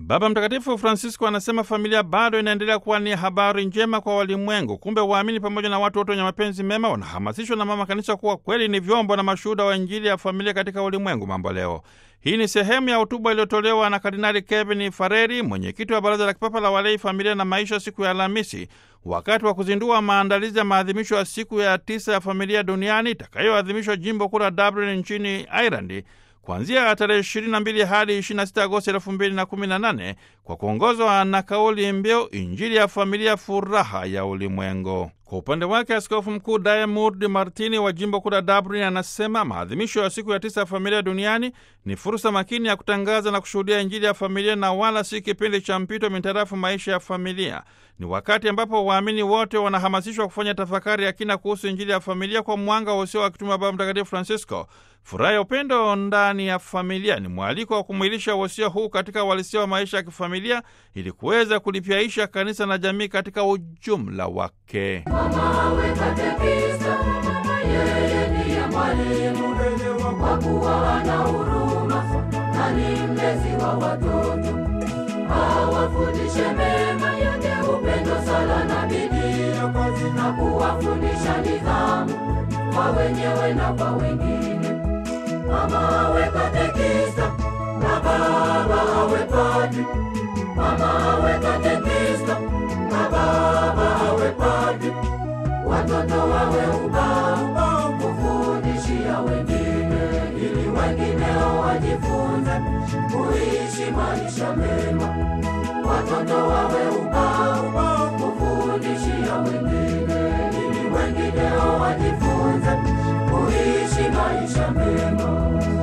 Baba Mtakatifu Francisco anasema familia bado inaendelea kuwa ni habari njema kwa walimwengu. Kumbe waamini pamoja na watu wote wenye mapenzi mema wanahamasishwa na Mama Kanisa kuwa kweli ni vyombo na mashuhuda wa Injili ya familia katika ulimwengu mambo leo. Hii ni sehemu ya hotuba iliyotolewa na Kardinali Kevin Fareri, mwenyekiti wa Baraza la Kipapa la Walei, Familia na Maisha, siku ya Alhamisi, wakati wa kuzindua maandalizi ya maadhimisho ya siku ya tisa ya familia duniani itakayoadhimishwa jimbo kuu la Dublin nchini Ireland kuanzia tarehe 22 hadi 26 Agosti 2018 kwa kuongozwa na kauli mbiu Injili ya familia, furaha ya ulimwengu. Kwa upande wake Askofu Mkuu Diarmuid Martini wa jimbo kuu la Dublin anasema maadhimisho ya siku ya tisa ya familia duniani ni fursa makini ya kutangaza na kushuhudia Injili ya familia na wala si kipindi cha mpito mitarafu maisha ya familia. Ni wakati ambapo waamini wote wanahamasishwa kufanya tafakari ya kina kuhusu Injili ya familia kwa mwanga wa usio wa kituma Baba Mtakatifu Francisco. Furaha ya upendo ndani ya familia ni mwaliko wa kumwilisha wosia huu katika uhalisia wa maisha ya kifamilia ili kuweza kulipyaisha kanisa na jamii katika ujumla wake. Mama awe katekista, yeye ndiye mwalimu kwa kuwa ana huruma na ni mlezi wa watoto. Awafundishe mema yote, upendo, sala na bidii, na kuwafundisha nidhamu kwa wenyewe na kwa wengine. Mama awe katekista na baba awe padri. Mama awe katekista na baba awe padri. Watoto wawe ubao kufundishia wengine, ili wengineo wajifunze kuishi maisha mema. Watoto wawe ubao kufundishia wengine, ili wengineo wajifunze kuishi maisha mema.